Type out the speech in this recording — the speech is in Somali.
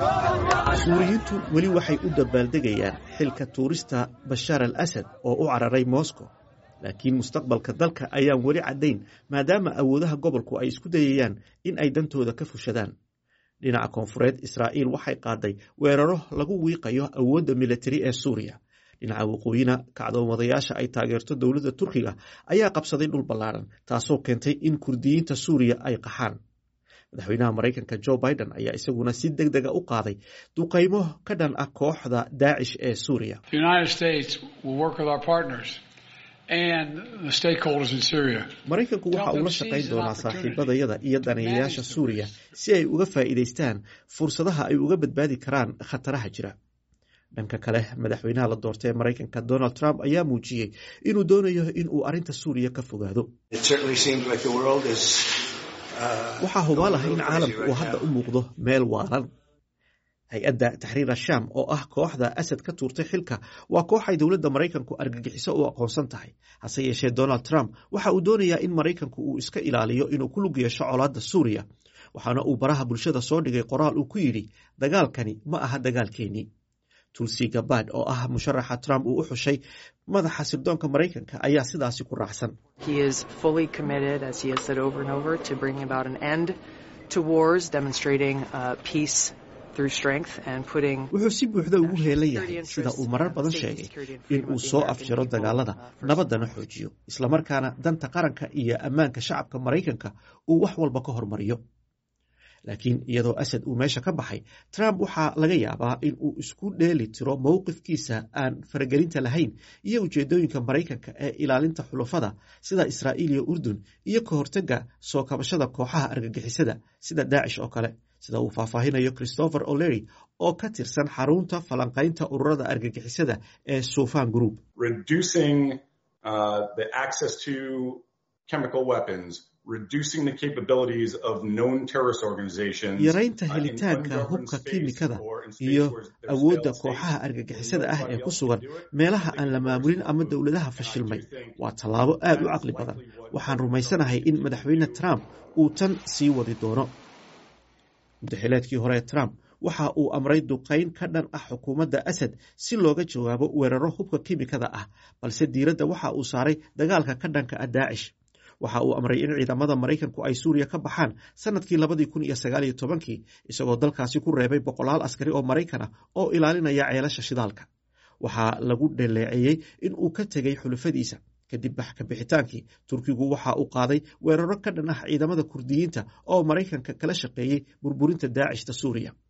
suuriyiintu weli waxay u dabaaldegayaan xilka tuurista bashaar al asad oo u cararay moscow laakiin mustaqbalka dalka ayaan weli caddayn maadaama awoodaha gobolku ay isku dayayaan in ay dantooda ka fushadaan dhinaca koonfureed israa'iil waxay qaaday weeraro lagu wiiqayo awoodda militari ee suuriya dhinaca waqooyina kacdoomadayaasha ay taageerto dowladda turkiga ayaa qabsaday dhul ballaaran taasoo keentay in kurdiyiinta suuriya ay qaxaan madaxweynaha maraykanka jo biden ayaa isaguna si deg dega u qaaday duqaymo ka dhan ah kooxda daacish ee suuriya maraykanku waxa uu la shaqayn doonaa saaxiibadayada iyo daneeyayaasha suuriya si ay uga faa'iidaystaan fursadaha ay uga badbaadi karaan khataraha jira dhanka kale madaxweynaha la doortay ee maraykanka donald trump ayaa muujiyey inuu doonayo in uu arrinta suuriya ka fogaado waxaa hubaal ah in caalamku uu hadda u muuqdo meel waalan hay-adda taxriir ashaam oo ah kooxda asad ka tuurtay xilka waa koox ay dowladda maraykanku argagixiso u aqoonsan tahay hase yeeshee donald trump waxa uu doonayaa in maraykanku uu iska ilaaliyo inuu ku lug yeesho colaadda suuriya waxaana uu baraha bulshada soo dhigay qoraal uu ku yidhi dagaalkani ma aha dagaalkeennii tulsi gabad oo ah musharaxa trump uu u xushay madaxa sirdoonka maraykanka ayaa sidaasi ku raacsan wuxuu si buuxda ugu heelan yahay sida uu marar badan sheegay in uu soo afjaro dagaalada nabaddana xoojiyo islamarkaana danta qaranka iyo ammaanka shacabka maraykanka uu wax walba ka hormariyo laakiin iyadoo asad uu meesha ka baxay trump waxaa laga yaabaa in uu isku dheeli tiro mowqifkiisa aan faragelinta lahayn iyo ujeedooyinka maraykanka ee ilaalinta xulufada sida israa'iil iyo urdun iyo ka hortega soo kabashada kooxaha argagixisada sida daacish oo kale sida uu faahfaahinayo christopher o'lery oo ka tirsan xarunta falanqaynta ururada argagixisada ee sufan group yaraynta helitaanka hubka kiimikada iyo awoodda kooxaha argagixisada ah ee ku sugan meelaha aan la maamulin ama dowladaha fashilmay waa tallaabo aad u caqli badan waxaan rumaysanahay in madaxweyne trump uu tan sii wadi doono mudaxileedkii hore trump waxa uu amray duqayn ka dhan ah xukuumadda asad si looga jawaabo weeraro hubka kiimikada ah balse diiradda waxa uu saaray dagaalka ka dhanka ah daacish waxa uu amray in ciidamada maraykanku ay suuriya ka baxaan sanadkii labadii kun iyo sagaaliyo tobankii isagoo dalkaasi ku reebay boqolaal askari oo maraykan ah oo ilaalinaya ceelasha shidaalka waxaa lagu dhaleeceeyey in uu ka tegey xulufadiisa kadib ka bixitaankii turkigu waxa uu qaaday weeraro ka dhan ah ciidamada kurdiyiinta oo maraykanka kala shaqeeyey burburinta daacishta suuriya